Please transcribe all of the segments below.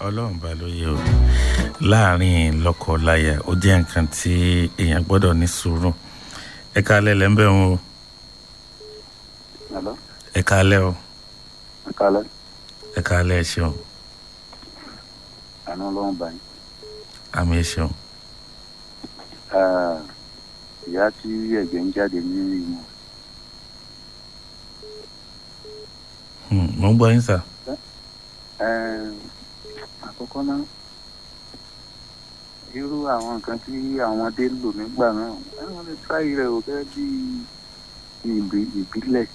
ọlọ́run bá ló yẹ o láàrin lọ́kọ-láya ó jẹ́ nǹkan tí èèyàn gbọ́dọ̀ ní sùúrù ẹ káalẹ́ lẹ́ ń bẹ̀ wọn o Hello? ẹ káalẹ́ o Ẹ káalẹ́. ẹ káalẹ́ ẹ ṣeun Àná ọlọ́run bá yín. àmì ẹ ṣeun Ah, Ìyá tí ẹ̀jẹ̀ ń jáde ní ìmọ̀. Hmm, mo ń gbọ́ yín sà Àkọ́kọ́ náà, irú àwọn nǹkan tí àwọn ọmọdé ń lò nígbà náà, wọ́n lè tráyì rẹ̀ ò gẹ́gẹ́ bí ìbí- ìbílẹ̀.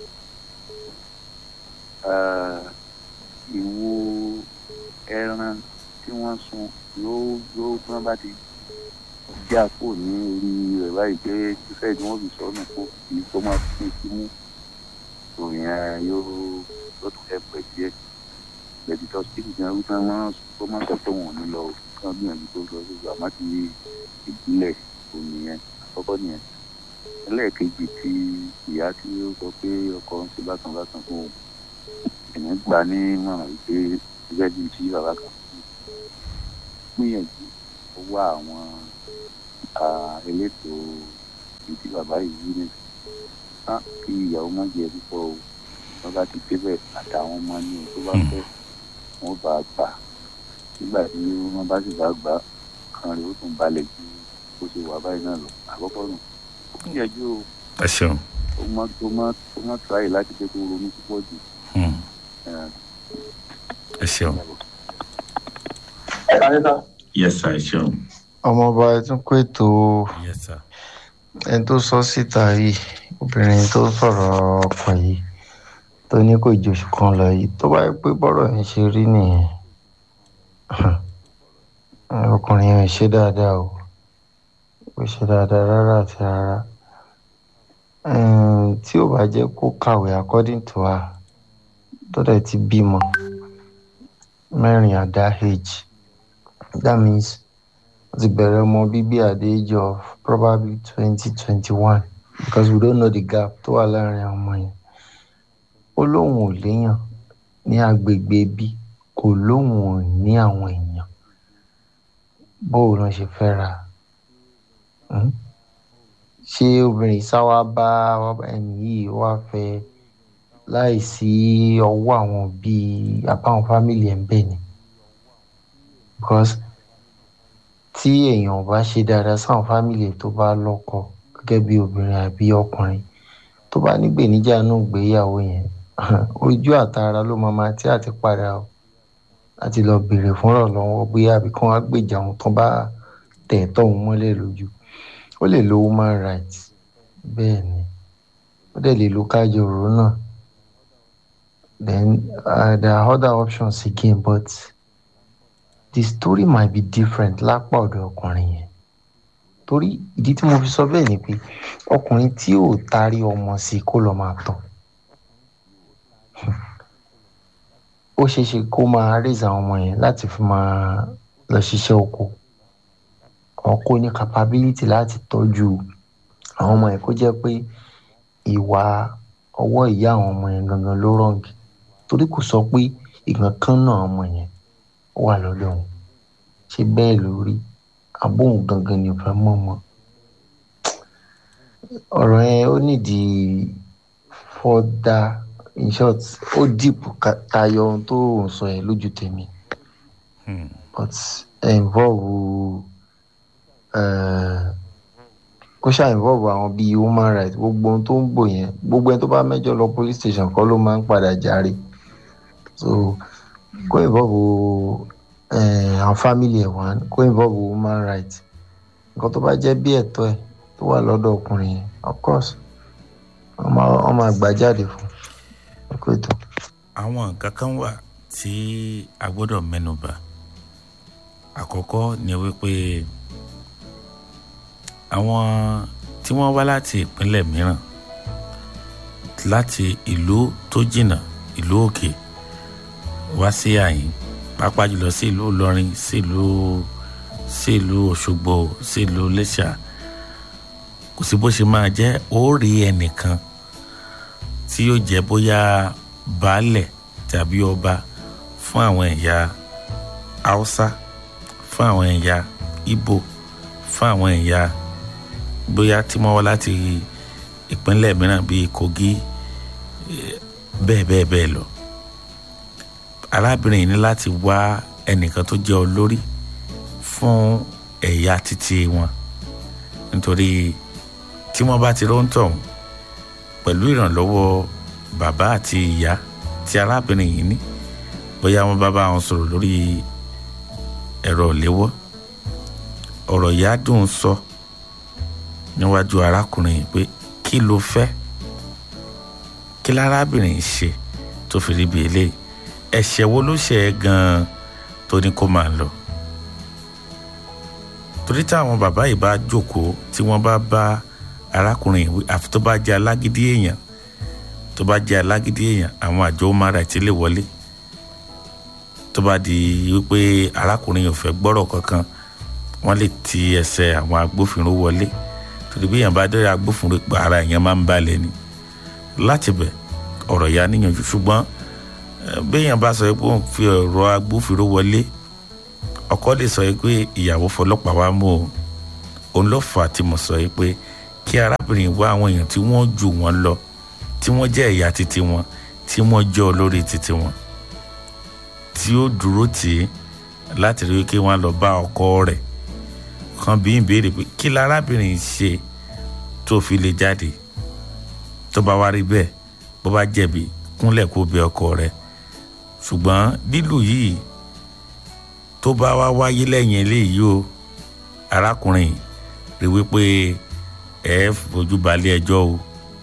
Ah, Ìwo ẹran tí wọ́n sun yóò yóò tí wọ́n bá ti já kò ní orí rẹ̀ báyìí pé fífẹ́ tí wọ́n fi sọ́nù kó kì í kó máa fi sí mú òyìn yóò yóò tún fẹ́ pẹ́ díẹ̀ lẹ́dítọ́ síbi gan wípé wọ́n kó má sọ pé wọn ò ní lọ o kí wọ́n gbìyànjú tó lọ lójú àmọ́ ti ìbílẹ̀ òní yẹn àkọ́kọ́ nìyẹn ẹlẹ́ẹ̀kejì tí ìyá tí ó sọ pé ọkọ ń ṣe bákan bákan fún òun èmi gbà ní ìmọ̀ràn wípé gẹ́gẹ́ bíi tí bàbá kan fún gbìyànjú ó wá àwọn ah, elétò ìdí bàbá yìí wí ní ká kí ìyàwó má jẹ púpọ̀ o wọ́n bá ti débẹ̀ àtàwọn ọmọ ní o tó bá fẹ́ wọ́n bá gbà nígbà tí wọ́n bá sì bá gbà kan rẹ̀ ó tún balẹ̀ ju bó ṣe wà báyìí náà lọ àkọ́kọ́ nù ó gbìyànjú o ẹ ṣeun ó má ó má ó má tíráyè láti jẹ́ kó ronú púpọ̀ jù Hmm, ẹ̀, ẹ ṣeun ẹ̀, yes sir ẹ ṣeun ọmọọba ẹ tún kó ètò yes sir ẹni tó sọ síta yìí obìnrin tó sọ̀rọ̀ ọkọ yìí tó ní kò ju oṣù kan lọ yìí tó bá yẹ pé bọ́rọ̀ yẹn ṣe rí nìyẹn ọkùnrin yẹn ò ṣe dáadáa o kò ṣe dáadáa rárá àti rárá Ẹm, tí ò bá jẹ́ kó kàwé according to her tó dẹ̀ ti bímọ mẹ́rin at that age that means ó ti bẹ̀rẹ̀ ọmọ bíbí at the age of probably twenty twenty one because we don't know the gap tó wà láàrin àwọn ọmọ yẹn ó lóun ò léèyàn ní agbègbè bí kò lóun ò ní àwọn èèyàn bóun náà ṣe fẹ́ ra Hmm? ṣé obìnrin sáwá bá ẹni yìí wá fẹ́ láì sí ọwọ́ àwọn bíi àbáwọn fámìlì ẹ̀ ń bẹ̀ ni because tí èèyàn ò bá ṣe dáadáa sáwọn fámìlì tó bá lọ́kọ gẹ́gẹ́ bí obìnrin àbí ọkùnrin tó bá ní gbèníjà náà gbéyàwó yẹn ojú àtara ló máa máa tí àti padà o láti lọ béèrè fúnra lọ́wọ́ bóyá àbí kí wọ́n á gbèjà òun tán bá tẹ̀ tọ́hún mọ́lẹ̀ lójú ó lè lo human rights bẹ́ẹ̀ ni ó dẹ̀ lè lo kájọ òró náà then uh, there are other options again but the story might be different lápá ọ̀dọ̀ ọkùnrin yẹn torí ìdí tí mo fi sọ bẹ́ẹ̀ ni pé ọkùnrin tí ò tarí ọmọ sí kó lọ máa tọ̀ ó ṣeé ṣe kó máa raise àwọn ọmọ yẹn láti fi máa lọ ṣiṣẹ́ oko ọkọ ní capability láti tọ́jú àwọn ọmọ yẹn kó jẹ́ pé ìwà ọwọ́ ìyá àwọn ọmọ yẹn gangan ló wrong torí kò sọ pé ìkan kan náà ọmọ yẹn wà lọ́dọ̀ òun ṣé bẹ́ẹ̀ ló rí àbóhùn gangan ni ò fẹ́ mọ̀ mọ́ ọ̀rọ̀ yẹn ó nídìí further in short ó deep ka- tayọ ohun tó ń sọ yẹn lójú tèmi Hmm, but ẹ involve eh, kó ṣáà involve àwọn bíi human rights gbogbo ohun tó ń bò yẹn gbogbo ẹni tó bá mẹ́jọ lọ police station kọ́ ló máa ń padà járe so kó involve eh, àwọn family ẹ̀ wá kó involve human rights nǹkan tó bá jẹ́ bí ẹ̀tọ́ ẹ̀ tó wà lọ́dọ̀ ọkùnrin yẹn of course wọ́n máa wọ́n máa gbà jáde fún un kó ètò. àwọn nǹkan kan wà tí a gbọ́dọ̀ mẹ́nuba àkọ́kọ́ ni wípé àwọn tí wọ́n wá láti ìpínlẹ̀ mìíràn láti ìlú tó jìnnà ìlú òkè wá sí àyín pàápàá jùlọ sí ìlú ìlọrin sí ìlú sí ìlú òṣogbo sí ìlú iléṣà kò sí bó ṣe máa jẹ́ ó rí ẹnìkan tí yóò jẹ́ bóyá baálẹ̀ tàbí ọba fún àwọn ẹ̀yà haúsá fún àwọn ẹ̀yà ibo fún àwọn ẹ̀yà bóyá tí wọ́n wá láti ìpínlẹ̀ mìíràn bíi kogi bẹ́ẹ̀ bẹ́ẹ̀ bẹ́ẹ̀ lọ arábìnrin yìí ní láti wá ẹnìkan tó jẹ́ olórí fún ẹ̀yà títí wọn nítorí tí wọ́n bá ti róńtọ̀ pẹ̀lú ìrànlọ́wọ́ bàbá àti ìyá tí arábìnrin yìí ní bóyá wọ́n bá bá wọn sọ̀rọ̀ lórí ẹ̀rọ ìléwọ́ ọ̀rọ̀ ìyá dùn sọ níwájú arákùnrin yìí pé kí ló fẹ́ kí lárábìnrin yìí ṣe tó fi rí bí eléyìí ẹ̀ṣẹ̀ wo ló ṣe é gan-an tó ní kó máa lọ torí táwọn bàbá yìí bá jókòó tí wọ́n bá bá arákùnrin yìí àfi tó bá jẹ́ alágídí èèyàn tó bá jẹ́ alágídí èèyàn àwọn àjọ human rights lè wọlé tó bá di wípé arákùnrin yìí ò fẹ́ gbọ́rọ̀ kankan wọ́n lè ti ẹsẹ̀ àwọn agbófinró wọlé torí bí èèyàn bá dé agbófinró pa ara èèyàn máa ń balẹ̀ ni láti bẹ̀ ọ̀rọ̀ ya níyànjú ṣùgbọ́n bí èèyàn bá sọ pé òun fi ọ̀rọ̀ agbófinró wọlé ọkọ lè sọ pé ìyàwó fọlọ́pàá wa mú o òun ló fà á tí mo sọ pé kí arábìnrin wá àwọn èèyàn tí wọ́n jù wọ́n lọ tí wọ́n jẹ́ ẹ̀yà títí wọn tí wọ́n jẹ́ olórí títí wọn tí ó dúró tì í láti rí kí wọ́n lọ bá ọkọ rẹ̀ kan bí ìbéèrè pé kí lárábìnrin ṣe tó fi lè jáde tó bá wá rí bẹ́ẹ̀ bó bá jẹ̀bi kúnlẹ̀ kó bẹ ọkọ rẹ̀ ṣùgbọ́n lílù yìí tó bá wá wáyé lẹ́yìn eléyìí o arákùnrin rí wípé ẹ fojú balẹ̀ ẹjọ́ o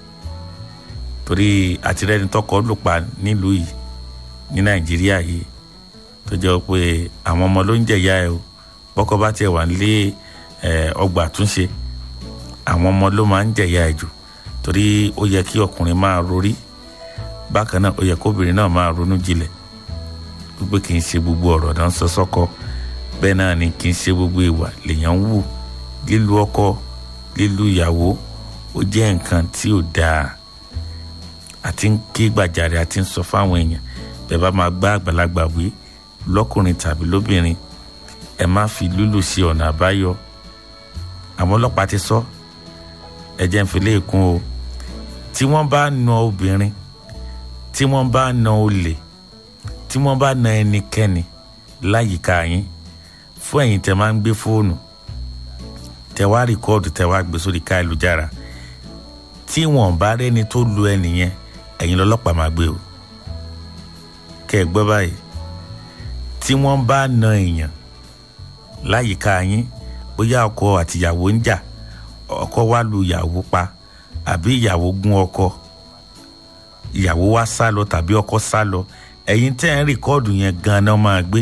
torí àtìrẹ́ni tọkọ lù pa nílùú yìí ní nàìjíríà yìí tó jẹ́ pé àwọn ọmọ ló ń jẹ̀yà ẹ o bọ́kọ bá tiẹ̀ wà nílé ọgbà àtúnṣe àwọn ọmọ ló máa ń jẹ̀yà ẹ jù torí ó yẹ kí ọkùnrin máa rorí bákan náà ó yẹ kóbìnrin náà máa ronú jinlẹ̀ wípé kì í ṣe gbogbo ọ̀rọ̀ náà ń sọ sọ́kọ bẹ́ẹ̀ náà ni kì í ṣe gbogbo ìwà lèèyàn ń wù lílu ọkọ lílu ìyàwó ó jẹ́ nǹkan tí ò dáa àti ń ké gbàjarè àti ń sọ fáwọn èèyàn bẹ́ẹ̀ bá máa gbá àgbàlagbà wí lọ́kùnrin tàbí lóbìnrin ẹ má fi lúlù sí ọ̀nà àbáyọ àwọn ọlọ́pàá ti sọ ẹ jẹ́ ń fi léèkún o tí wọ́n bá na obìnrin tí wọ́n bá na olè tí wọ́n bá na ẹnikẹ́ni láyìíká yín fún ẹ̀yin tẹ́ máa ń gbé fóònù tẹ́ wá rìkọ́ọ̀dù tẹ́ wá gbé sórí ká ìlújára tí wọ́n bá rẹ́ni tó lu ẹnìyẹn ẹ̀yin lọ́lọ́pàá máa gbé o kẹ́ ẹ gbọ́ báyìí tí wọ́n bá na èèyàn láyìíká yín bóyá ọkọ àtìyàwó ń jà ọkọ wá lu ìyàwó pa àbí ìyàwó gún ọkọ ìyàwó wá sá lọ tàbí ọkọ sá lọ ẹ̀yin tẹ́ ń rìkọ́ọ̀dù yẹn gan-an máa gbé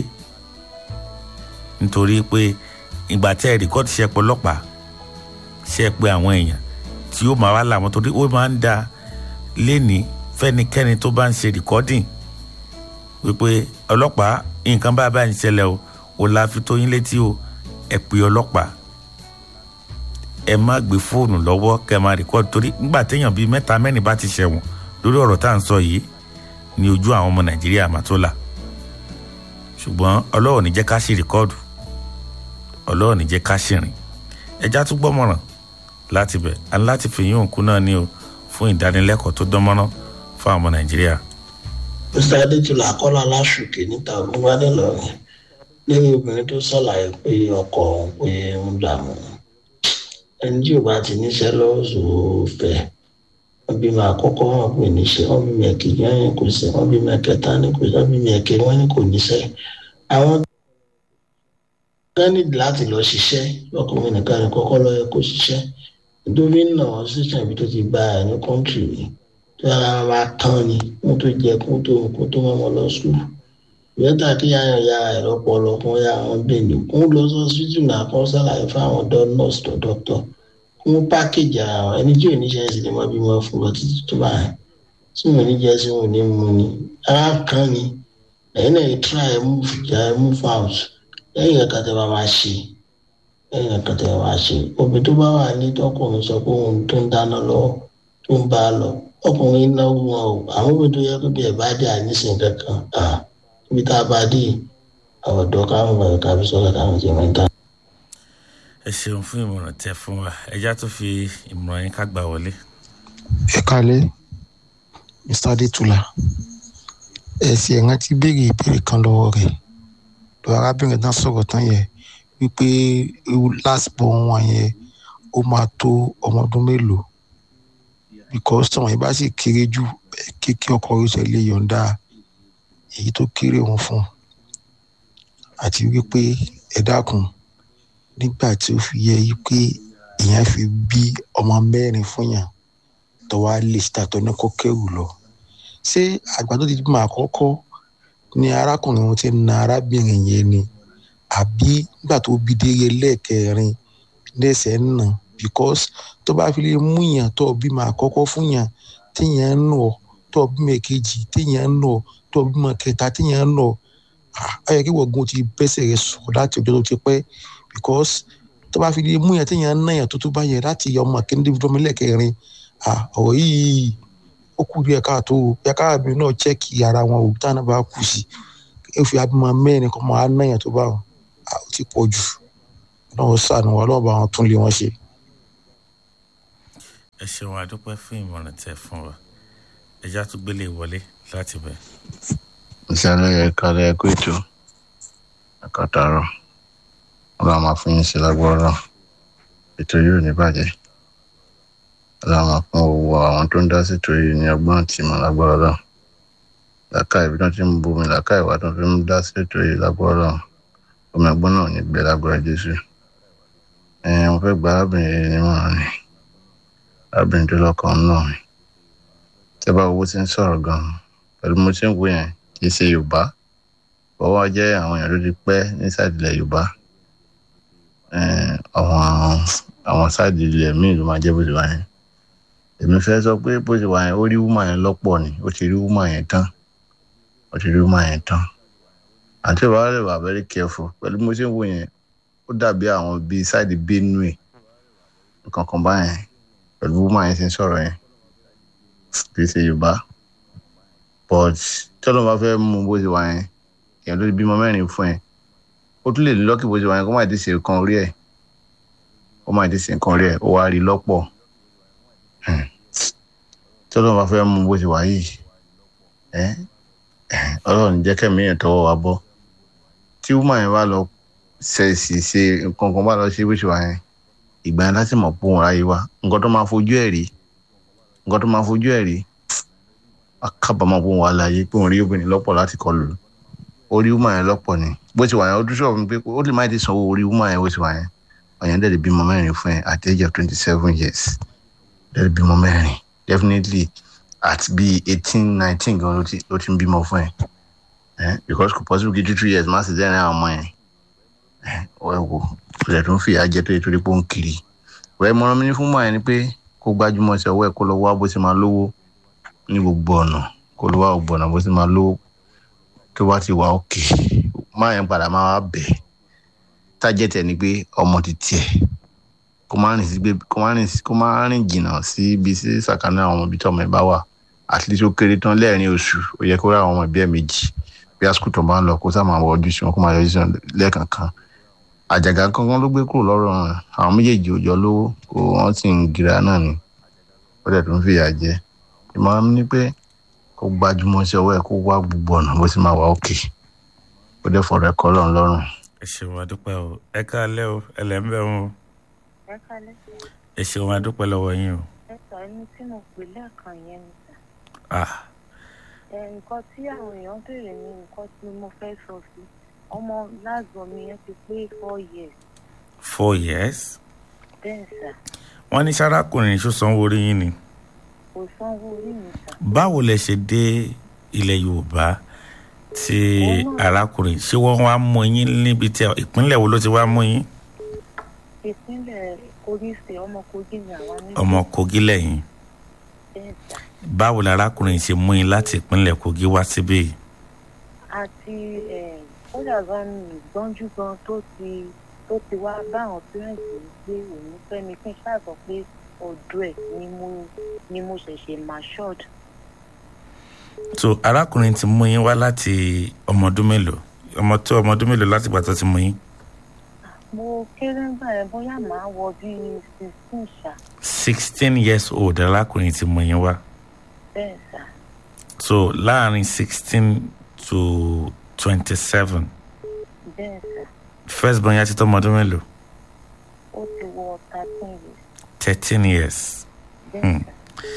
nítorí pé ìgbà tẹ́ ẹ rìkọ́ọ̀dù ṣe pé ọlọ́pàá ṣe pé àwọn èèyàn tí ó máa wá làwọn torí ó máa ń da léni fẹ́nikẹ́ni tó bá ń ṣe rìkọ́ọ̀dìn wípé ọlọ́pàá nǹkan bá bá ń ṣẹlẹ̀ o ò la fi tó yín létí o ẹ pè ọlọ́pàá ẹ má gbé fóònù lọ́wọ́ kẹ́ máa rìkọ́ọ̀dù torí nígbà téèyàn bíi mẹ́ta mẹ́rin bá ti ṣẹ̀wọ̀n lórí ọ̀rọ̀ tá à ń sọ yìí ní ojú àwọn ọmọ nàìjíríà màtólà ṣùgbọ́n ọlọ́run ní jẹ́ ká ṣe rìkọ́ọ̀dù ọlọ́run ní jẹ́ ká ṣìrìn ẹja tún gbọ́mọ̀ràn láti bẹ̀ àti láti fi yín òǹkú náà ní o fún ìdánilẹ́kọ̀ọ́ tó dánmọ́rán fún àwọn ọmọ nàìjíríà. mr adétúlá akọ́lá aláṣùkè níta ògúnwádé lọ́rùn lẹ́yìn obìnrin tó ṣàlàyé pé ọkọ òun pé ń dààmú ẹni tí ò bá ti níṣẹ́ lọ́sọ̀ọ́ fẹ́ wọ́n bí máa kọ́kọ́ wọn pè níṣẹ́ wọ́n bí mẹ́kì yẹn kò sí wọ́n bí mẹ́kẹta ní kò sí wọ́n bí mẹ́kẹ wọ́n ní kò níṣẹ́ àwọn gánìdì láti lọ ṣiṣẹ́ ọkùnrin nìkan ní kọ́kọ́ lọ yẹ kó ṣiṣẹ́ nítorí náà wọ́n ṣiṣẹ́ ibi tó ti gba ẹ̀ ní kọ́ńtì rí tó ara wọn máa tán ni kó tó jẹ kó tó kó tó mọ́ wọn lọ sùn ìyẹ́ta kí yáyan ya ẹ̀rọ pọlọ kún ya wọn bẹ̀ẹ̀ni kún lọ sọ síjù náà kún ṣàlàyé fún àwọn nọ́ọ̀sì tó dọ́kítọ̀ kún pákéjì àwọn ẹni tí ò ní ṣe é sì lè mọ bí wọn fún lọ títí tó bá yẹn tí wọn ní jẹ́ sí wọn ní mú ni ara kan ni ẹ̀yin náà try ẹ̀ move ja ẹ̀ move out lẹ́yìn ẹ̀ka tẹ́ bá máa ṣe lẹ́yìn ẹ̀ka tẹ́ bá máa ṣe obì tó bá wà ní tọkùnrin sọ pé òun tó ń dáná lọ́wọ́ tó ń bá a lọ ọkùnrin náwó wọn o àwọn obì tó yẹ kó bí ẹ̀ bá dé àníṣe kankan ibi tá a bá dé àwọn ọ̀dọ́ káwọn bàbá kábí sọ́lá káwọn jẹ́ mẹ́ta. ẹ ṣeun fún ìmọ̀ràn tẹ fún wa ẹjá tó fi ìmọ̀ràn yín ká gbà wọlé. ẹ kalẹ mr adetula ẹ sì ẹ rántí béèrè ìbéèrè kan lọ́wọ́ rẹ̀ lọ arábìnrin náà sọ̀rọ̀ tán yẹn wípé last born wọn yẹn ó máa tó ọmọ ọdún mélòó because tọmọ yẹn bá sì kéré jù kéèké ọkọ rẹ̀ ṣe lè yọ̀ǹda èyí tó kéré òun fún àti wípé ẹ dákun nígbà tí ó fi yẹ yí pé èèyàn fi bí ọmọ mẹ́rin fún yàn tó wá lè síta tó ní kó kẹrù lọ ṣé àgbà tó ti bímọ àkọ́kọ́ ni arákùnrin wọn ti na arábìnrin yẹn ni àbí nígbà tó bí délé lẹ́ẹ̀kẹrin lẹ́sẹ̀ ń nà because tó bá fi lè mú yàn tó bímọ àkọ́kọ́ fún yàn téèyàn ń nà ọ́ tó bímọ èkejì téèyàn ń nà ọ́ tó bímọ kẹta téèyàn ń nà ọ́ ayọ̀ kí wọ́n ti bẹ́sẹ̀ rẹ̀ sọ̀rọ̀ láti ọjọ́ tó ti pẹ́ because tó bá fi lè mú yàn téèyàn ń nà yàn tó tó bá yẹ láti ọmọ akéde fúnmi lẹ́ẹ̀kẹrin ọ̀rọ̀ yìí ó kù díẹ̀ káàtó yàká àbí náà chẹ́kì ara wọn òbí táwọn bá kù sí ó fi abímọ mẹ́rin kọ́ máa ná yàn tó bá wọn ó ti pọ̀ jù náà sànù wọn lọ́wọ́ bá wọn tún lé wọn ṣe. ẹ ṣeun adúpẹ́ fún ìmọ̀ràn tẹ fún wa ẹjá tó gbélé wọlé láti bẹ̀. ìṣẹ̀lẹ̀ ẹ̀ka ẹ̀kọ́ ètò ẹ̀ka tààrọ̀ ọlọ́run máa fún yín sí lágbára ètò yóò ní bàjẹ́ láwọn fún owó àwọn tó ń dá sí torí ní ọgbọ́n àti ìmọ̀ lágbára lọ làákà ibi tó ti ń bomi làákà ìwà tó fi ń dá sí torí lágbára lọ omi ọgbọ́n náà ní gbẹ lágbára jésù ẹ mo fẹ́ gba arábìnrin yìí nímọ̀ràn ni arábìnrin tó lọ́kàn náà ni tẹ́ bá owó ti ń sọ̀rọ̀ gan-an pẹ̀lú mo ti ń wo yẹn kì í ṣe yorùbá bọ́wọ́ jẹ́ àwọn èèyàn tó ti pẹ́ ní sáàdìlẹ̀ yorùbá àwọn àwọn sáàdìlẹ̀ míì ló máa jẹ́ bó ti wà yẹn èmi fẹ́ sọ pé bó ṣe wà yẹn ó rí wúmà yẹn lọ́pọ̀ ni ó ti rí wúmà yẹn tán ó ti rí wúmà yẹn tán àti ìwà rẹ̀ wà very careful pẹ̀lú mo ṣe ń wò yẹn ó dàbí àwọn bíi sáìdì benue nǹkan kan báyẹn pẹ̀lú wúmà yẹn ṣe ń sọ̀rọ̀ yẹn kì í ṣe yorùbá but tọ́lọ́ bá fẹ́ mú bó ṣe wà yẹn èèyàn ló ti bímọ mẹ́rin fún ẹ ó tún lè ní lọ́kì bó ṣe wà yẹn kó má ti ṣe nǹkan orí ẹ̀ kó má ti ṣe nǹkan orí ẹ̀ ó wá rí lọ́pọ̀ tí ọlọ́run bá fẹ́ mú bó ṣe wà yìí ọlọ́run jẹ́ kẹ́mi yẹn tọwọ́ wa bọ́ tí wúmọ̀ yẹn bá lọ ṣẹ̀ṣì ṣe nǹkan kan bá lọ ṣe bó ṣe wà yẹn ìgbà yẹn láti mọ̀ pé òun ráyé wa nǹkan tó máa fojú ẹ̀ rí nǹkan tó máa fojú ẹ̀ rí akábàámọ̀ pé òun wà láàyè pé òun rí obìnrin lọ́pọ̀ láti kọlù orí wúmọ̀ yẹn lọ́pọ̀ ni bó ṣe wà yẹn ó dúró sọ̀rọ̀ pé ó lè má ti sanwó orí wúmọ̀ yẹn bó ṣe wà yẹn ọ̀yàn dẹ̀ lè bímọ mẹ́rin fún ẹ at age of twenty seven years lẹ́nu bímọ mẹ́rin definitely at bí eighteen nineteen gan ló ti ló ti ń bímọ fún ẹ ẹ because kò possible kí two two years má sì dẹ́rìn àwọn ọmọ yẹn ẹ ọ ẹ wò kò lè tún fìyà jẹ tó yẹ torí pé ó ń kiri rẹ mọ́rán mi ní fún mọ́ ẹ ni pé kó gbájúmọ́ sí ọwọ́ ẹ kó lọ wá bó ṣe máa lówó ní gbogbo ọ̀nà kó lọ wá gbogbo ọ̀nà bó ṣe máa lówó tó bá ti wà òkè má yẹn padà máa wá bẹ̀ tájẹ́tẹ̀ ni pé ọmọ ti tiẹ̀ kó má rìn sí gbé kó má rìn kó má rìn jìnnà sí ibi sí sàkánná àwọn ibi tí ọmọ ẹ bá wà at least ó kéré tán lẹ́ẹ̀rin oṣù ó yẹ kó rà àwọn ọmọ ẹbí ẹ méjì bí àsìkò tó bá ń lọ kó sá máa wọ ojú sí wọn kó máa yọjú sí wọn lẹ́ẹ̀kankan àjàgà kankan ló gbé kúrò lọ́rọ̀ wọn àwọn méjèèjì ò jọ lówó kó wọ́n sì ń gira náà ni ó dẹ̀ tó ń fìyà jẹ ìmọ̀ràn mi ni pé kó gbájúmọ́ sí ọwọ́ ẹ̀ kó wá gbogbo ọ̀nà bó sì máa wà òkè ó dẹ̀ fọ̀rọ̀ ẹ̀kọ́ lọ́run lọ́rùn. ẹ ṣeun adúpẹ́ o ẹ káalẹ́ o ẹ lẹ́ ń bẹ̀ wọn o ẹ kálẹ́ ẹ ṣeun adúpẹ́ lọ́wọ́ yín o. ẹ sọ ẹni tí mo pè lẹ́ẹ̀kan yẹn ni sà ah ẹ nǹkan tí àwọn èèyàn béèrè ní nǹkan tí mo fẹ́ sọ sí ọmọ láàgbọ̀n mi yẹn ti pé four years four years bẹ́ẹ̀ sà wọ́n ní sárákùnrin ṣó sanwó orí yín ni kò sanwó orí mi sà báwo lẹ ṣe dé ilẹ̀ yorùbá tí Òun náà- arákùnrin ṣé wọ́n wá mú yín níbi tí ìpínlẹ̀ wo ló ti wá mú yín ìpínlẹ̀ kogi ṣe ọmọ kogi ni àwa ní ọmọ kogi lẹ́yìn bẹ́ẹ̀ sà báwo la arákùnrin ṣe mú yín láti ìpínlẹ̀ kogi wá síbí yìí? àti kódà gan ni ìgbọ́njú gan tó ti tó ti wá bá àwọn pírẹ̀ǹtì mi gbé òun fẹ́ mi kí n ṣàgbọ́ pé ọ̀dọ̀ ẹ̀ ni mo ni mo ṣẹ̀ṣẹ̀ matured so arákùnrin ti mú yín wá láti ọmọ ọdún mélòó ọmọ tó ọmọ ọdún mélòó láti gbà tó ti mú yín mo kéré ń gbà yẹn bóyá màá wọ bíi sixteen ṣá sixteen years old alákùnrin ti mú yín wá bẹ́ẹ̀ sá so láàrin sixteen to twenty seven bẹ́ẹ̀ sá first born yá ti tó ọmọ ọdún mélòó ó ti wọ thirteen years thirteen years bẹ́ẹ̀ sá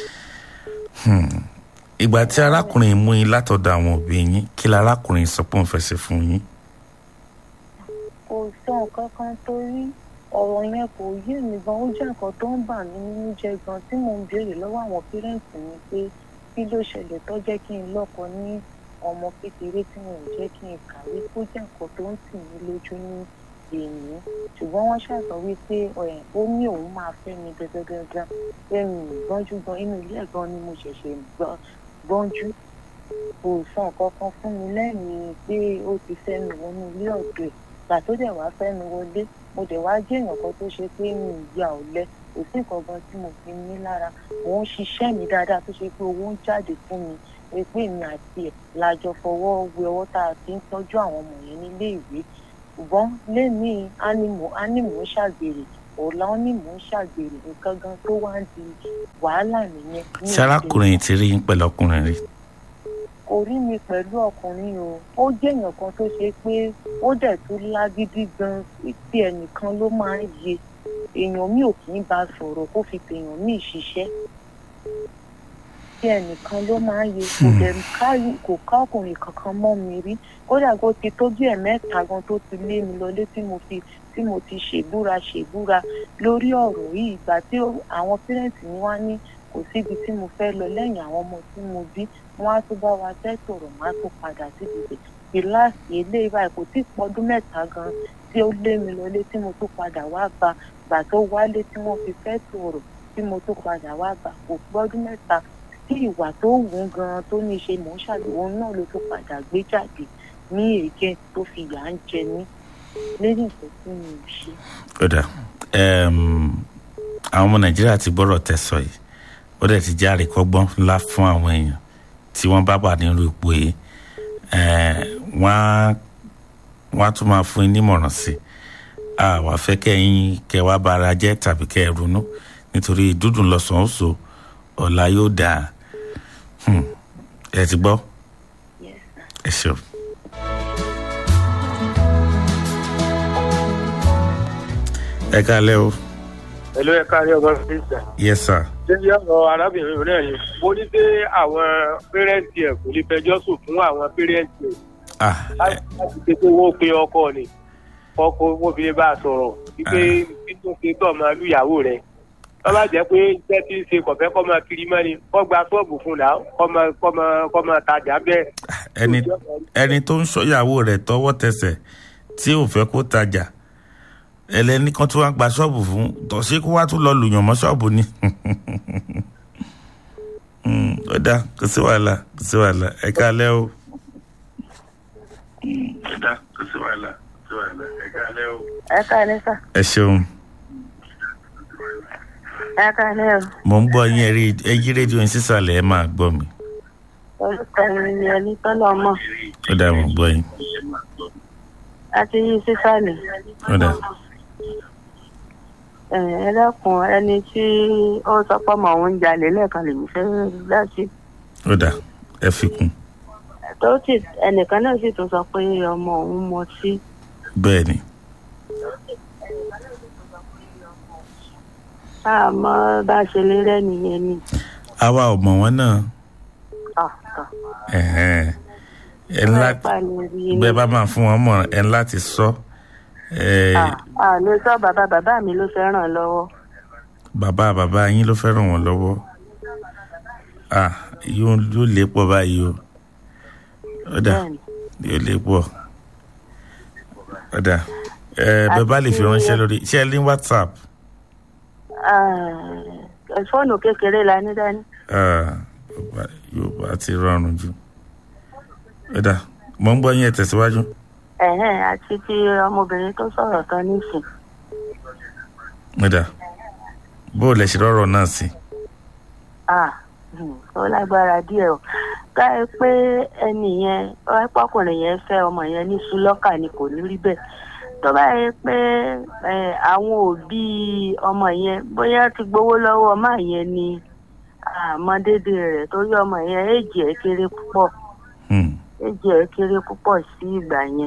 ìgbà tí arákùnrin mú yín látọ̀dọ̀ àwọn òbí yín kí la arákùnrin sọ pé òun fẹ́ ṣe fún yín kò sọ nǹkan kan torí ọ̀rọ̀ yẹn kò yé mi gan ó jẹ́ nǹkan tó ń bà mí nínú jẹ́ gan tí mò ń béèrè lọ́wọ́ àwọn pẹ́rẹ́ǹtì mi pé kí ló ṣẹlẹ̀ tó jẹ́ kí n lọ́kọ ní ọmọ kékeré tí wọn ò jẹ́ kí n kàwé kó jẹ́ nǹkan tó ń tì mí lójú ní èyí ṣùgbọ́n wọ́n ṣàtọ̀ wípé ẹ̀, ó ní òun máa fẹ́ mi gangan pé mi ò gbọ́njú gan inú ilé ẹ̀ gan ni mo ṣẹ̀ṣẹ̀ gbọ́- gbọ́njú kò sọ nǹkan kan fún mi lẹ́yìn pé ó ti fẹ́ mi wọnú ilé ọ̀dọ̀ ẹ̀ gbà tó dẹ̀ wá fẹ́ mi wọlé mo dẹ̀ wá jẹ́ èèyàn kan tó ṣe pé mi ì ya ọ̀lẹ kò sí nǹkan gan tí mo fi ní lára mò ń ṣiṣẹ́ mi dáadáa tó ṣe pé owó ń jáde fún mi pé pé mi àti ẹ̀ la jọ fọwọ́ wé ọwọ́ tá a fi ń tọ́jú àwọn ọmọ yẹn nílé ìwé ṣùgbọ́n lẹ́nìí ánìmọ̀ ánìmọ̀ ń ṣàgbèrè ọ̀la ó ní mò ń ṣàgbèrè nǹkan gan tó wá ń di wàhálà nìyẹn. ní ṣé arákùnrin ti rí yín pẹ̀lú ọkùnrin rí kò rí mi pẹ̀lú ọkùnrin o ó jẹ́ èèyàn kan tó ṣe pé ó dẹ̀ tún lágídí gan tí ẹnìkan ló máa ń yẹ èèyàn mi ò kì í bá sọ̀rọ̀ kó fi tèèyàn míì ṣiṣẹ́ tí ẹnìkan ló máa ń yẹ kò dẹ̀ ká- kò ká ọkùnrin kankan mọ́ mi rí kódà kó ti tó bí ẹ̀mẹ́ta gan tó ti lé mi lọlé tí mo fi tí mo ti ṣèbúra ṣèbúra lórí ọ̀rọ̀ yìí ìgbà tí ó- àwọn pírẹ̀ǹtì mi wá ní kò síbi tí mo fẹ́ lọ lẹ́yìn àwọn ọmọ tí mo bí wọ́n á tún bá wa tẹ́tọ̀rọ̀ má tó padà síbi ibẹ̀ ìláàsì eléyìí báyìí kò tí ì pọ́dún mẹ́ta gan tí ó lé mi lọlé tí mo tún padà wá bá gbà tó wálé tí wọ́n fi fẹ́ tọ̀rọ̀ tí mo tún padà wá bá kò pọ́dún mẹ́ta tí ìwà tó wù ú gan tó ní í ṣe mò ń ṣàlùwò náà ló tún padà gbé jáde ní èké tó fi yà ń jẹ mí lẹ́yìn tó tí mi ò ṣe. kódà ẹm, àwọn ọmọ nàìjíríà ti gbọ́rọ̀ tẹ̀sọ̀ yìí ó dẹ̀ ti jẹ́ àríkọ́gbọ́n ńlá fún àwọn èèyàn tí wọ́n bá wà nínú ipò yìí ẹ̀, wọ́n á wọ́n á tún máa fún yín nímọ̀ràn sí i a wàá fẹ́ kẹ́yìn kẹ́ wá bá ara jẹ́ tàbí kẹ́ ẹ ronú nítorí dúdùn lọ́sàn-án oṣù ọ̀la yóò dáa Hmm. ẹ ti gbọ́ Yes, sir. ẹ ṣeun. ẹ káalẹ́ o Hello, ẹ káàárọ̀ ọmọ mínísítà. yes sir. ṣé bí ọ̀rọ̀ arábìnrin rẹ̀ ni mo ní pé àwọn pẹ́rẹ́ǹtì ẹ̀ kò lè fẹjọ́ sùn fún àwọn pẹ́rẹ́ǹtì ẹ̀ ah ẹ- láti ṣe pé wọ́n pe ọkọ ni ọkọ wọn fi lè bá a sọ̀rọ̀ wípé títún ṣe tọ̀ máa lu ìyàwó rẹ̀ wọ́n bá jẹ́ pé iṣẹ́ tí ń ṣe kọ̀fẹ́ kọ́ máa kiri mọ́ni kọ́ gba ṣọ́ọ̀bù fún un náà kọ́ máa kọ́ máa kọ́ máa tajà bẹ́ẹ̀. ẹni ẹni tó ń ṣọ́yàwó rẹ̀ tọwọ́ tẹsẹ̀ tí ò fẹ́ kó tajà ẹlẹ́ni kan tó wá gba ṣọ́ọ̀bù fún tọ̀sí kó wá tún lọ lùyàn mọ́ ṣọ́ọ̀bù ni Hmm, ó dáa kò sí wàhálà kò sí wàhálà ẹ káalẹ́ o. ó dáa kò sí wàhálà kò sí wàhálà ẹ káalẹ́ o. ẹ káàlẹ́ sà ẹ ṣeun ẹ káàlẹ́ o mò ń gbọ́ yín ẹ rí- ẹ yí rédíò yín sísàlẹ̀ ẹ máa gbọ́ mi orúkọ mi ni ẹni tọ́lọ̀ mọ̀ ó dáa mò ń gbọ́ yín láti yí sísàlẹ̀ ó dáa ẹ ẹ dákun ẹni tí ó sọ pé ọmọ òun jalè lẹ́ẹ̀kan lèmi fẹ́ láti ó dáa ẹ fi kún tó sì ẹnìkan náà sì tún sọ pé ọmọ òun mọtí bẹ́ẹ̀ ni àmọ́ bá a ṣe lè rẹ́ nìyẹn ni àwa ò mọ̀ wọ́n náà Ah, ah. ẹ̀hẹ́n. ẹ ńlá Bẹ́ẹ̀ bá lè rí i ni. bẹ́ẹ̀ bá máa fún wọn mọ̀ ẹ ńlá ti sọ ẹ Ah, ah, lè sọ bàbá bàbá mi ló fẹ́ ràn lọ́wọ́ bàbá bàbá yín ló fẹ́ràn wọn lọ́wọ́ ah yóò yóò lè pọ̀ báyìí o ó dà bẹ́ẹ̀ ni yóò lè pọ̀ ó dà ẹ bẹ́ẹ̀ bá lè fi ránṣẹ́ lórí ṣé ẹ ní whatsapp Ah, fóònù kékeré la ní dání ah yóò bá ti rọrùn jù ó dà mo ń gbọ́ yín ẹ tẹ̀síwájú ẹ̀hẹ́n àti ti ọmọbìnrin tó sọ̀rọ̀ tán nísìn ó dà bó o lè ṣe rọrọ náà sí ah hmm, ó lágbára díẹ̀ o ká ẹ pé ẹnì yẹn ọ̀pọ̀kùnrin yẹn fẹ́ ọmọ yẹn ní sùlọ́kà ni kò ní rí bẹ́ẹ̀ tó bá yẹ pé ẹ, àwọn òbí ọmọ yẹn bóyá ti gbowó lọ́wọ́ ọmọ yẹn ni àmọ́ dédé rẹ̀ torí ọmọ yẹn èjì ẹ̀ kéré púpọ̀ Hmm. èjì ẹ̀ kéré púpọ̀ sí ìgbà yẹn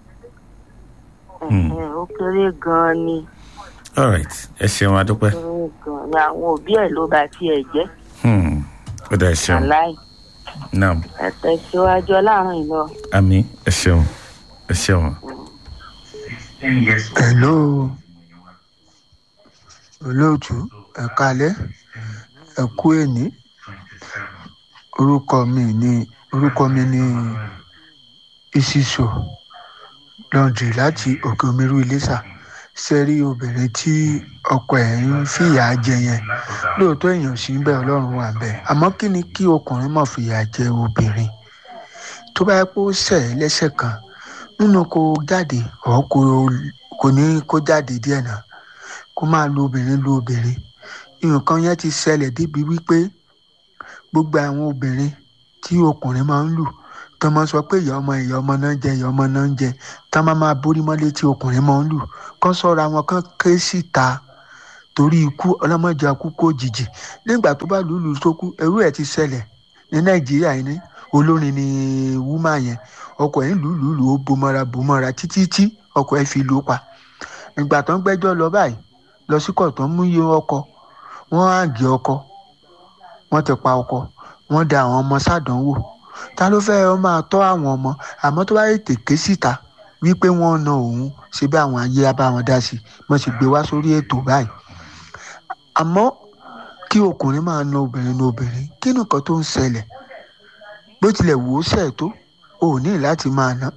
Hmm. Ẹ̀hẹ̀n, ó kéré gan-an ni all right ẹ ṣeun adúpẹ́ kéré gan-an ni àwọn òbí ẹ̀ ló bá tiẹ̀ jẹ́ Hmm. ó dà ẹ ṣeun aláì naam ẹ tẹ̀síwájú ọlọ́run ìlọ. àmì ẹ ṣeun ẹ ṣeun. hello olóòtú ẹ kalẹ ẹ kú èní orúkọ mi ní orúkọ mi ní isiso lọ́ndrì láti òkè omiru iléṣà sẹ́rí obìnrin tí ọkọ ẹ̀ ń fìyà jẹ yẹn lóòótọ́ èèyàn sì ń bẹ ọlọ́run wà bẹ́ẹ̀ àmọ́ kí ni kí ọkùnrin má fìyà jẹ obìnrin tó bá yẹ kó ṣẹ̀ ẹ́ lẹ́sẹ̀ kan nínú kó jáde ọ̀ kó kò ní kó jáde díẹ̀ náà kó máa lo obìnrin lo obìnrin nǹkan yẹn ti ṣẹlẹ̀ débi wípé gbogbo àwọn obìnrin tí ọkùnrin máa ń lù tó máa ń sọ pé ìyá ọmọ ìyá ọmọ náà ń jẹ ìyá ọmọ náà ń jẹ tá máa máa borí mọ́lé tí ọkùnrin máa ń lù kán sọ́ra wọn kán ké síta torí ikú ọlọ́mọdé akú kó jìjì nígbà tó bá lùlù tó kú ẹrú ẹ̀ ti ṣẹlẹ̀ ní nàìjíríà yìí ní olórin ni wúmà yẹn ọkọ ẹ̀ ń lù lù lù ó bomọ́ra bomọ́ra títí tí ọkọ ẹ̀ fi lù ú pa ìgbà tó ń gbẹ́jọ́ lọ báyìí lọ sí kọ̀tọ́ mú iye ọkọ wọ́n á gé ọkọ wọ́n ti pa ọkọ wọ́n da àwọn ọmọ sádánwò ta ló fẹ́ ọ máa tọ́ àwọn ọmọ àmọ́ tó bá yẹ tèké síta wípé wọ́n na òun ṣe bí àwọn ayé á bá wọn dá sí wọ́n sì gbé wá sórí ètò báyìí àmọ́ kí ọkùnrin máa na obìnrin na obìnrin kí nìkan tó ń ṣẹlẹ̀ bó tilẹ̀ wò ó ṣẹ̀ tó o ò ní láti máa ná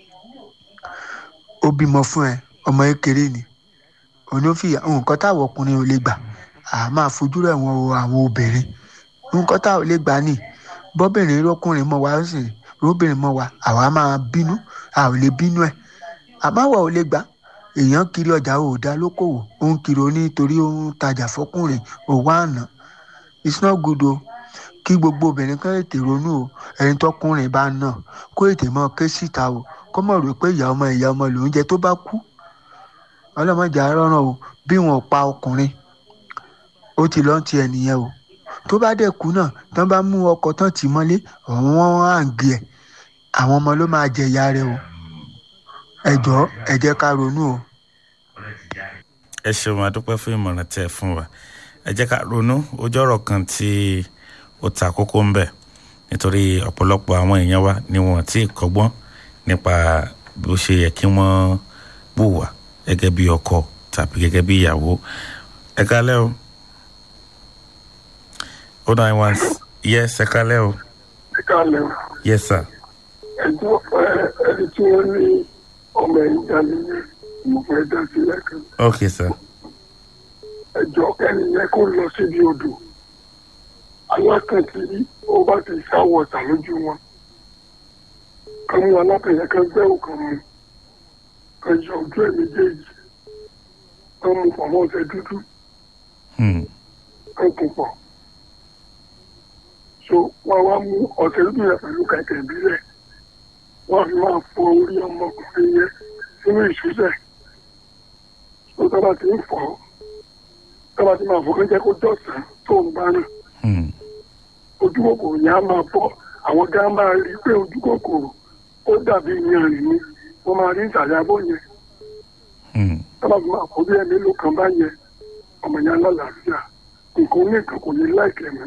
ó bímọ fún ẹ ọmọ kékeré ni òní ó fìyà nǹkan táwọn ọkùnrin ò lè gbà á máa fojú rẹ̀ wọn o àwọn obìnrin nǹkan táwọn ò lè gbà ní bọ́bìnrin lọ́kùnrin mọ́ wa ó sì róbìnrin mọ́ wa àwa máa bínú a ò lè bínú ẹ̀ àbáwọ̀ ò lè gbà èèyàn kiri ọjà ò dá lókòwò ó ń kiri onítorí ó ń tajà fọkùnrin ò wá àná it's not good o kí gbogbo obìnrin kan ètè ronú o ẹni tọkùnrin bá nà kó ètè mọ ké síta o kó mọ̀ rò pé ìyá ọmọ ìyá ọmọ lòún jẹ tó bá kú ọlọ́mọdé arọ́ràn o bí wọn pa ọkùnrin ó ti lọ́n ti ẹnìyẹn o tó bá dẹ̀ kú náà tán bá mú ọkọ̀ tán tì mọ́lé ọ̀hún wọn à ń gbé ẹ̀ àwọn ọmọ ló máa jẹ ìyá rẹ o ẹ jọ̀ọ́ ẹ jẹ́ ká ronú o. ẹ ṣeun adúpẹ́ fún ìmọ̀ràn tẹ́ ẹ fún wa ẹ jẹ́ ká ronú ojú ọ̀rọ̀ kan tí ó ta kókó ń bẹ̀ nítorí ọ̀pọ̀lọpọ̀ àwọn èèyàn wa ni wọ́n ti kọ́gbọ́n nípa bó ṣe yẹ kí wọ́n bùwà gẹ́gẹ́ bí ọkọ tàbí gẹ́gẹ́ bí ìyàwó ẹ kálẹ́ o o nine one yes ẹ kálẹ́ o ẹ káàlẹ́ o yes sir ẹjọ́ ẹni tí wọ́n ní ọmọ ẹ̀yìn jalè ní mo fẹ́ dá sílẹ̀ kan okay sir ẹjọ́ ẹni yẹn kó lọ síbi odò alákàntì ó bá ti sáwọ̀ ọ̀tà lójú wọn kan mú alákànyẹ kan gbẹ́wò kan mú kan yọ ojú ẹ̀ méjèèjì kan mú pọ̀ mọ́ ọ̀sẹ̀ dúdú hmm. kan kò pọ̀ so wọ́n wá mú ọ̀sẹ̀ dúdú yẹn pẹ̀lú kẹ̀kẹ́ ìbílẹ̀ wọ́n fi máa fọ orí ọmọkùnrin yẹn sínú ìṣúṣẹ̀ tó tọ́ba ti ń fọ́ tọ́ba ti máa fọ́ kó jẹ́ kó dọ̀tán tó ń bá rìn Hmm. ojú kòkòrò yẹn á máa bọ́ àwọn gá máa rí i pé ojú kòkòrò ó dàbí yanrìn ni wọ́n máa rí ìsàlẹ̀ abọ́ yẹn Hmm. tọ́ba fi máa fọ́ bí ẹ̀ mélòó kan bá yẹn ọmọ yẹn lálàáfíà nǹkan oníkan kò ní láìkẹ́ mọ́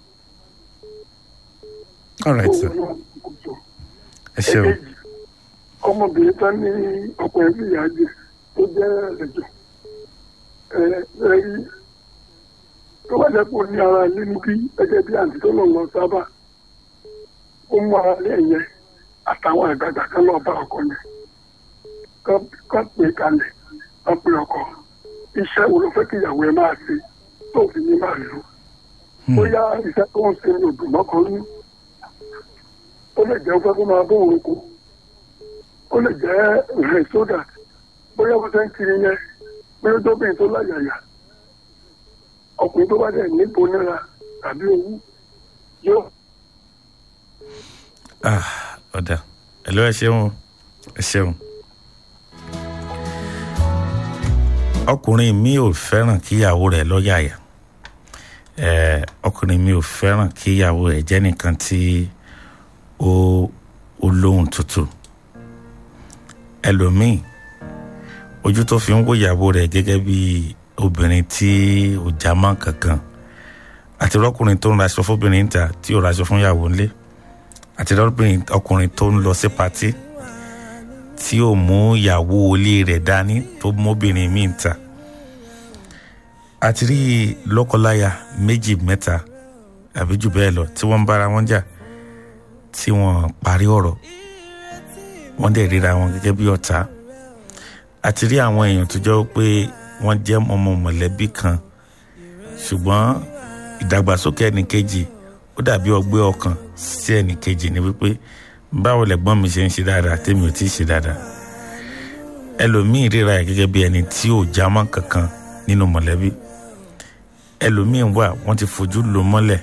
all right sir ẹ ṣeun ẹ̀kejì ọmọbìnrin tán ní ọkùnrin sí ìyá jẹ tó jẹ́ ẹ̀jọ̀ ẹ ẹ rí tó bá jẹ́ pé ó ní ara ilé níbí gẹ́gẹ́ bí àǹtí tó lọ lọ sábà ó mú ara ilé yẹn àtàwọn àgbàgbà kan lọ bá ọkọ yẹn kán kán pè kalẹ̀ kán pè ọkọ iṣẹ́ wo ló fẹ́ kí ìyàwó ẹ máa ṣe tó fi ní máa lò Hmm. bóyá iṣẹ́ tó ń ṣe ní odò mọ́kànlú ó lè jẹ́ fẹ́ kó máa bó òun kú ó lè jẹ́ rẹ̀ sódà bóyá bó ṣe ń kiri yẹn bóyá tóbìnrin tó láyàyà ọkùnrin tó bá dẹ̀ níbo náírà tàbí owó yóò ah ọ̀dà ẹ̀lú ẹ ṣeun o, ẹ ṣeun. ọkùnrin mi ò fẹ́ràn kíyàwó rẹ̀ lọ́yàyà ẹ̀ ọkùnrin mi ò fẹ́ràn kíyàwó rẹ̀ jẹ́ nìkan tí ó ó lóhùn tútù ẹlòmíì ojú tó fi ń wo ìyàwó rẹ̀ gẹ́gẹ́ bí obìnrin tí ò já mọ́ kankan àti rọ́kùnrin tó ń raṣọ fóbìnrin ta tí ò raṣọ fún ìyàwó ńlé àti rọ́bìnrin ọkùnrin tó ń lọ sí patí tí ò mú ìyàwó ilé rẹ̀ dání tó móbìnrin míì ta àti rí lọ́kọláya méjì mẹ́ta àbí jù bẹ́ẹ̀ lọ tí wọ́n ń bára wọn jà tí wọ́n parí ọ̀rọ̀ wọ́n dẹ̀ ríra wọn gẹ́gẹ́ bí ọ̀tá àti rí àwọn èèyàn tó jẹ́ pé wọ́n jẹ́ ọmọ mọ̀lẹ́bí kan ṣùgbọ́n ìdàgbàsókè ẹnìkejì ó dàbí ọgbẹ́ ọkàn sí ẹnìkejì ni wípé báwo lẹ̀gbọ́n mi ṣe ń ṣe dáadáa tèmi ò tí ì ṣe dáadáa ẹlòmíì ríra ẹ̀ gẹ́gẹ́ bí ẹni tí ò já mọ́ kankan nínú mọ̀lẹ́bí ẹlòmíì wà wọ́n ti fojú lò mọ́lẹ̀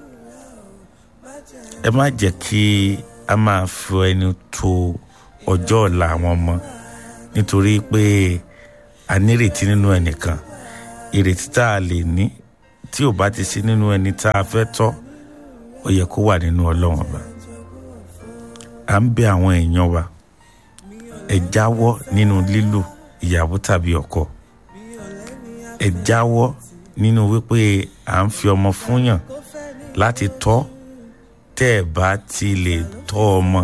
ẹ má jẹ́ kí a máa fi ẹni tó ọjọ́ ọ̀la àwọn ọmọ nítorí pé a nírètí nínú ẹnìkan ìrètí tá a lè ní tí ò bá ti sí nínú ẹni tá a fẹ́ tọ́ ó yẹ kó wà nínú ọlọ́run ọba à ń bẹ àwọn èèyàn wa ẹ jáwọ́ nínú lílù ìyàwó tàbí ọkọ ẹ jáwọ́ nínú wípé à ń fi ọmọ fúnyàn láti tọ́ tẹ́ ẹ bá ti lè tọ́ ọmọ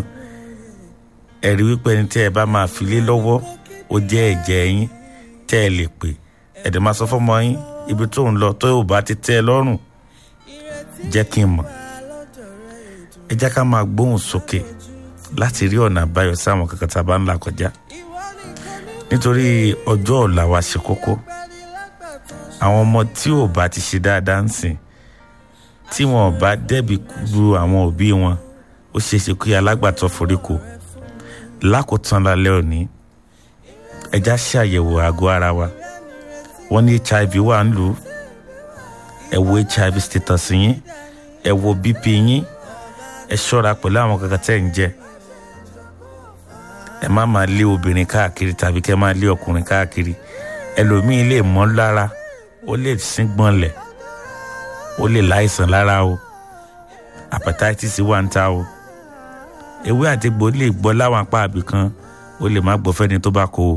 ẹ rí wípé ẹni tẹ́ ẹ bá máa fi lé lọ́wọ́ ó jẹ́ ẹ̀jẹ̀ yín tẹ́ ẹ lè pè ẹ̀dẹ̀ máa sọ fọ́mọ yín ibi tó ń lọ tó ò bá ti tẹ́ ẹ lọ́rùn jẹ́ kí n mọ̀ ẹ jẹ́ ká máa gbóhùn sókè láti rí ọ̀nà àbáyọ sáwọn kankan tá a bá ń là kọjá nítorí ọjọ́ ọ̀la wa ṣe kókó àwọn ọmọ tí ò bá ti ṣe dáadáa ń sìn tí wọn ò bá dẹ́bi lu àwọn òbí wọn ó ṣeé ṣe kí alágbàtọ́ foríko lákòótán lálẹ́ òní ẹja ṣàyẹ̀wò àgọ́ ara wa wọ́n ní hiv wà ń lù ú ẹ wo hiv status yín ẹ wo bp yín ẹ ṣọ́ra pẹ̀lú àwọn kankan tẹ́ ń jẹ ẹ má máa lé obìnrin káàkiri tàbí kẹ́ máa lé ọkùnrin káàkiri ẹlòmíín lè mọ́ lára ó lè síngbọ̀nlẹ̀ ó lè láìsàn lára o hepatitis wà ń ta o ewé àti egbò lè gbọ́ láwọn apá àbí kan ó lè má gbọ́ fẹ́ni tó bá kó o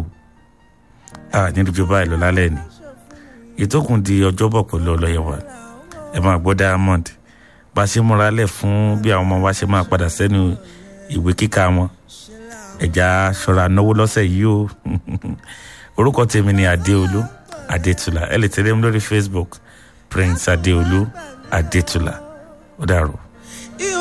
a níbi tó báyìí lọ lálẹ́ ni ìtókùn di ọjọ́bọ̀ pẹ̀lú ọlọ́yẹ̀wà ẹ máa gbọ́ diamond bá a ṣe múra lẹ̀ fún bí àwọn ọmọ wa ṣe máa padà sẹ́nu ìwé kíkà wọn ẹ̀já ṣọ́ra náwó lọ́sẹ̀ yìí o orúkọ tèmi ni adéolú adétúlà ẹ lè tẹ̀lé mi lórí facebook prince adéolú adétúlà ó dàrú.